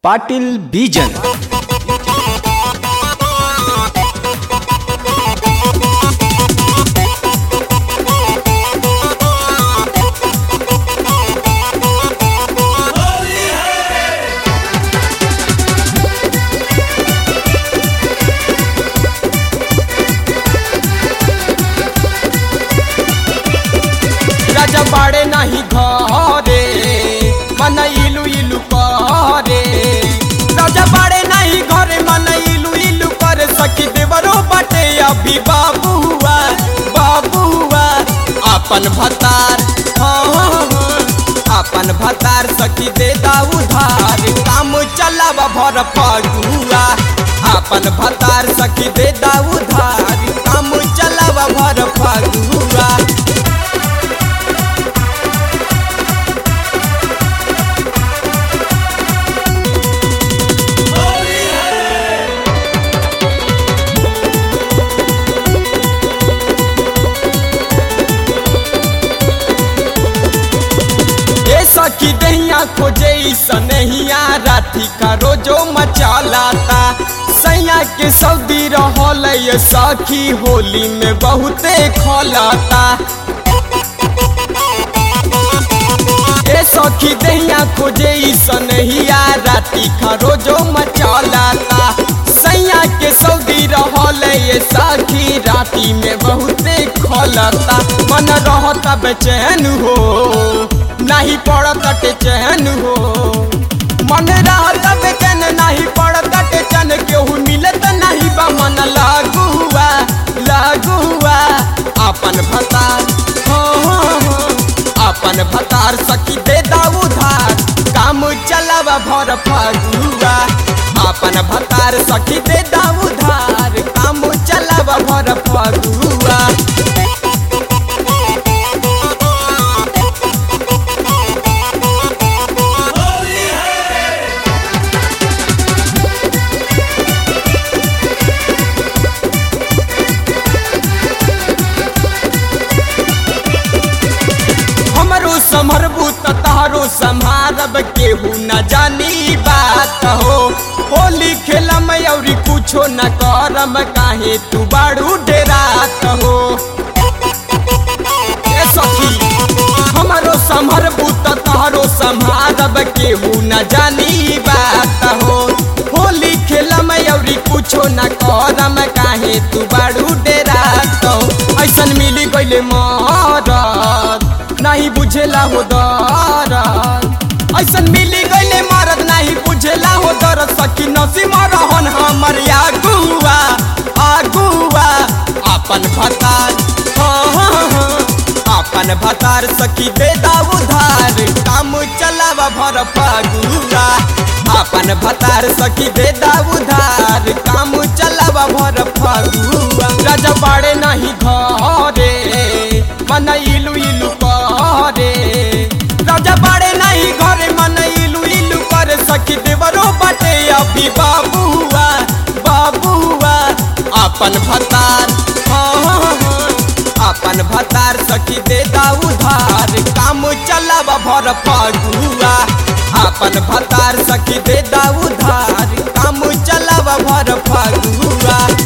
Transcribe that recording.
ಪಾಟೀಲ್ ಬೀಜನ್ राजा बाड़े नाही घरे मन इलू इलू करे राजा बाड़े नाही घरे मन इलू इलू करे सखी देवरो बाटे अभी बाबुआ बाबुआ अपन भतार हाँ, हाँ, हाँ, अपन भतार सखी दे दा उधार काम चलावा भर फगुआ अपन भतार सखी दे दा उधार काम चलावा भर फगुआ ए सखी दहिया खोजे सनहिया राठी का रोजो मचालाता सैया के सऊदी रहल ये सखी होली में बहुते खलाता ए सखी दहिया खोजे सनहिया राती का रोजो मचालाता सैया के सऊदी रहल ये सखी राती में बहुते खलता मन रहता बेचैन हो नहीं पड़त चैन हो मन रहता बेचैन नहीं पड़त चैन केहू मिलत नहीं बा मन लागुआ लागुआ अपन भतार हाँ, हाँ, हाँ, अपन भतार सखी दे दा उधार काम चलावा भर फगुआ अपन भतार सखी दे दा उधार काम चलावा भर फगुआ हमरो समरबू त तहरो संभारब केहू न जानी बात हो होली खेलम औरी कुछो न करम काहे तू बाड़ू डेरात हो ए सखी हमरो समरबू त तहरो संभारब केहू न जानी बात हो होली खेलम औरी कुछो न करम काहे तू बाड़ू डेरात हो ऐसन मिली गइले मरद नहीं बुझेला हो दरद ऐसन मिली गइले मरद नहीं बुझेला हो दरद सखी नसी मरहन हमर आगुआ आगुआ अपन भतार हाँ, हाँ, हाँ, अपन भतार सखी दे दा उधार काम चलावा भर फगुआ अपन भतार सखी दे दा उधार काम चलावा भर फगुआ राजा बाड़े नहीं घरे मन इलू इलू करे राजा बाड़े नहीं घरे मन इलू इलू करे सखी देवरो बाटे अभी बाबुआ बाबुआ अपन भतार हाँ, हाँ, हाँ, अपन भतार सखी दे दा उधार काम चलावा भर फगुआ अपन भतार सखी दे दा उधार काम चलावा भर फगुआ